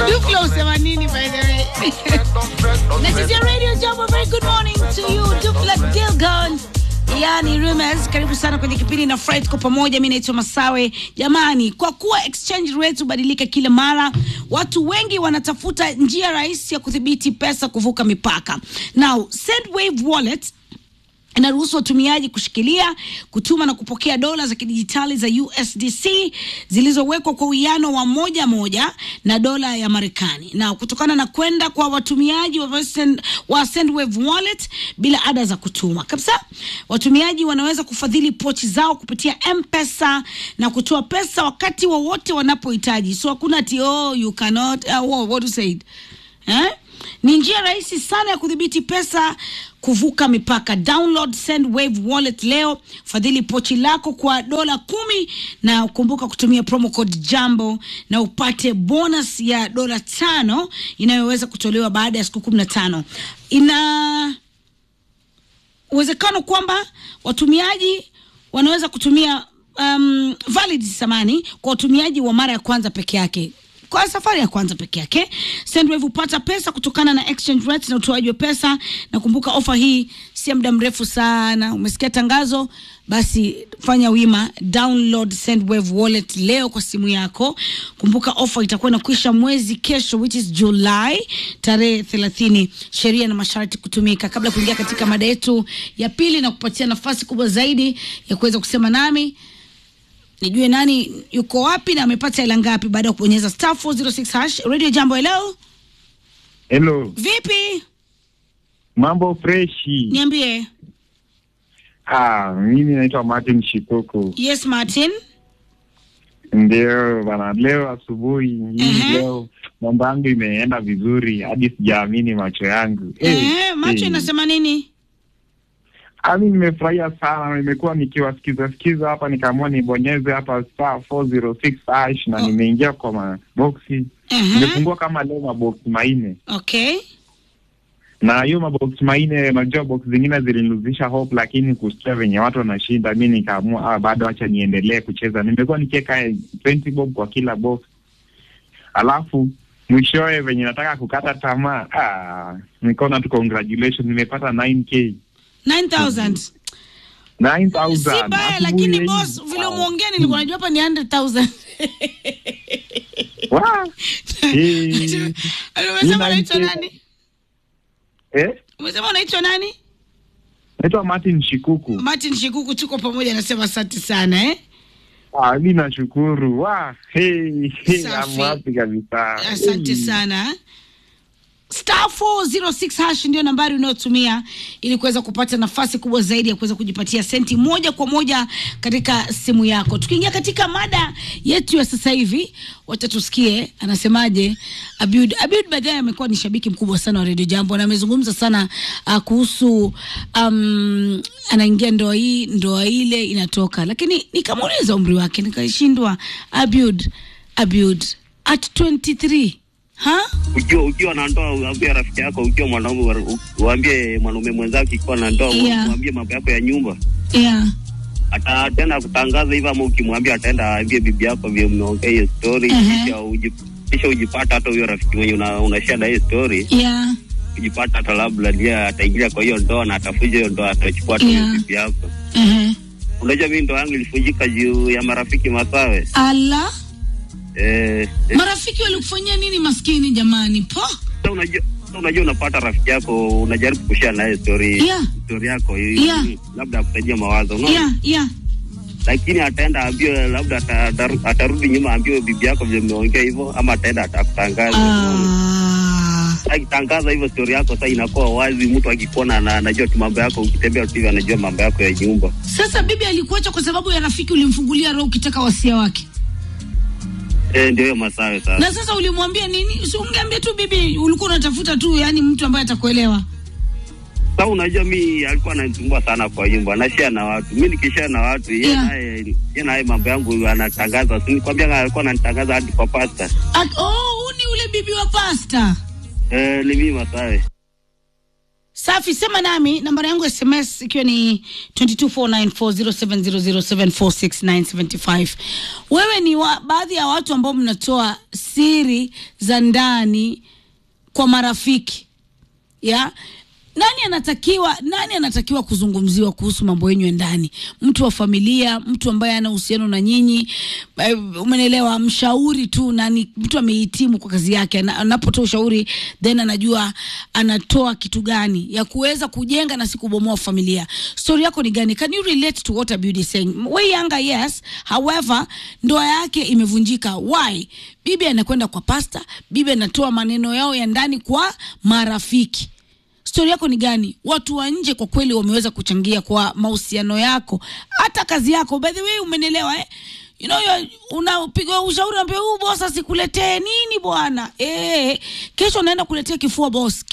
Duflo usema nini by the way? Nasikia Radio Jambo, very good morning to you Dufla Gilgon. Yani Rumors, karibu sana kwenye kipindi na Fright kwa pamoja. Mimi naitwa Masawe. Jamani, kwa kuwa exchange rate hubadilika kila mara, watu wengi wanatafuta njia rahisi ya kudhibiti pesa kuvuka mipaka. Now, Sendwave Wallet inaruhusu watumiaji kushikilia, kutuma na kupokea dola za kidijitali za USDC zilizowekwa kwa uwiano wa moja moja na dola ya Marekani, na kutokana na kwenda kwa watumiaji wa, Send, wa Sendwave Wallet bila ada za kutuma kabisa. Watumiaji wanaweza kufadhili pochi zao kupitia M-Pesa na kutoa pesa wakati wowote wa wanapohitaji, so hakuna ati oh, you cannot uh, what to say eh? Ni njia rahisi sana ya kudhibiti pesa kuvuka mipaka. Download Sendwave Wallet leo, fadhili pochi lako kwa dola kumi na kumbuka kutumia promo code Jambo na upate bonus ya dola tano inayoweza kutolewa baada ya siku kumi na tano. Ina uwezekano kwamba watumiaji wanaweza kutumia um, valid samani kwa watumiaji wa mara ya kwanza peke yake kwa safari ya kwanza peke yake. Sendwave hupata pesa kutokana na exchange rates na utoaji wa pesa, na kumbuka ofa hii si ya muda mrefu sana. Umesikia tangazo? Basi fanya wima, download Sendwave wallet leo kwa simu yako. Kumbuka ofa itakuwa inakwisha mwezi kesho, which is July tarehe thelathini. Sheria na masharti kutumika. Kabla ya kuingia katika mada yetu ya pili na kupatia nafasi kubwa zaidi ya kuweza kusema nami nijue nani yuko wapi na amepata hela ngapi baada ya kubonyeza star 406 hash. Radio Jambo, hello, Hello, vipi? mambo freshi. Niambie. Ah, mimi naitwa Martin Shikuku. Yes, Martin. Ndio bana, leo asubuhi hii Ehe. leo mambo yangu imeenda vizuri hadi sijaamini macho yangu. Eh, Eh, macho eh. inasema nini? Ah, mimi nimefurahia sana, nimekuwa nikiwasikiza sikiza hapa, nikaamua nibonyeze hapa star 406 hash na Oh. nimeingia kwa maboksi. Ehe. Nimefungua kama leo maboksi manne Okay. na hiyo mabox manne, unajua box zingine zilinirudisha hope, lakini kusikia venye watu wanashinda, mi nikaamua ah, bado acha niendelee kucheza. Nimekuwa nikiweka 20 bob kwa kila box, alafu mwishowe venye nataka kukata tamaa, ah, nikaona tu congratulations, nimepata 9k 9000. 9000 Si baya Asubuhi lakini hii. boss, vile Wow. umeongea nilikuwa najua hapa ni 100000. Wow. Eh, Umesema unaitwa 9K. nani? eh, Umesema unaitwa nani? naitwa Martin Shikuku. Martin Shikuku, tuko pamoja, nasema asante sana eh. Ah, mi nashukuru. Wow. Hey, hey, Safi. I'm happy kabisa. Asante Hey. sana. Star 406 hash ndio nambari unayotumia ili kuweza kupata nafasi kubwa zaidi ya kuweza kujipatia senti moja kwa moja katika simu yako. Tukiingia katika mada yetu ya sasa hivi, wacha tusikie anasemaje Abiud. Abiud baadaye amekuwa ni shabiki mkubwa sana wa Radio Jambo na amezungumza sana uh, kuhusu um, anaingia ndoa hii ndoa ile inatoka, lakini nikamuuliza umri wake nikashindwa. Abiud, Abiud at 23 ha? ukiwa ukiwa na ndoa uambie rafiki yako, ukiwa mwanaume wa- uambie mwanaume mwenzako ikiwa na ndoa Yeah. uambie mambo yako ya nyumba. Yeah. Ataenda kutangaza hivyo, ama ukimwambia ataenda aambie bibi yako vile mmeongea hiyo story, Mhm. kisha uji- kisha ujipata hata huyo rafiki mwenye una, unashare na hiyo story Yeah. ujipata hata labda ndiye ataingilia kwa hiyo ndoa na atafuja hiyo ndoa, atachukua hata Yeah. huyo bibi yako. Uh-huh. Unajua mimi ndoa yangu ilifujika juu ya marafiki masawe Ala, eh, eh, marafiki walikufanyia nini maskini jamani? Po. Sasa unajua sasa unajua unapata rafiki yako unajaribu kushare naye story Yeah. story yako Yeah. mm, labda akusaidia mawazo unaona Yeah, yeah. lakini ataenda ambie labda ata- ataru- atarudi nyuma ambie bibi yako vile mmeongea hivyo ama ataenda atakutangaza Ah. akitangaza hivyo story yako sasa inakuwa wazi mtu akikuona na anajua tu mambo yako ukitembea tu hivi anajua mambo yako ya nyumba Sasa bibi alikuacha kwa sababu ya rafiki ulimfungulia roho ukitaka wasia wake. eh ndio hiyo masawe sasa Na sasa ulimwambia nini? Si ungeambia tu bibi ulikuwa unatafuta tu yani mtu ambaye atakuelewa. sasa unajua mi alikuwa ananisumbua sana kwa nyumba anashare na watu mi nikishare na watu yeye Yeah. naye yeye naye mambo yangu anatangaza si nikwambia alikuwa ananitangaza hadi kwa pasta At, oh, huu ni ule bibi wa pasta. eh ni mimi masawe safi sema nami nambari yangu ya sms ikiwa ni 22494070074697 wewe ni wa, baadhi ya watu ambao mnatoa siri za ndani kwa marafiki ya nani anatakiwa nani anatakiwa kuzungumziwa kuhusu mambo yenyu ya ndani mtu wa familia mtu ambaye ana uhusiano na nyinyi eh, umenelewa mshauri tu nani mtu amehitimu kwa kazi yake ana- anapotoa ushauri then anajua anatoa kitu gani ya kuweza kujenga na si kubomoa familia story yako ni gani can you relate to what Abiudi is saying way younger yes however ndoa yake imevunjika why bibi anakwenda kwa pasta bibi anatoa maneno yao ya ndani kwa marafiki stori yako ni gani watu wa nje kwa kweli wameweza kuchangia kwa mahusiano yako hata kazi yako by the way umenelewa eh? you know, you're- unapiga ushauri ambia huu boss asikuletee nini bwana eh, kesho unaenda kuletea kifua boss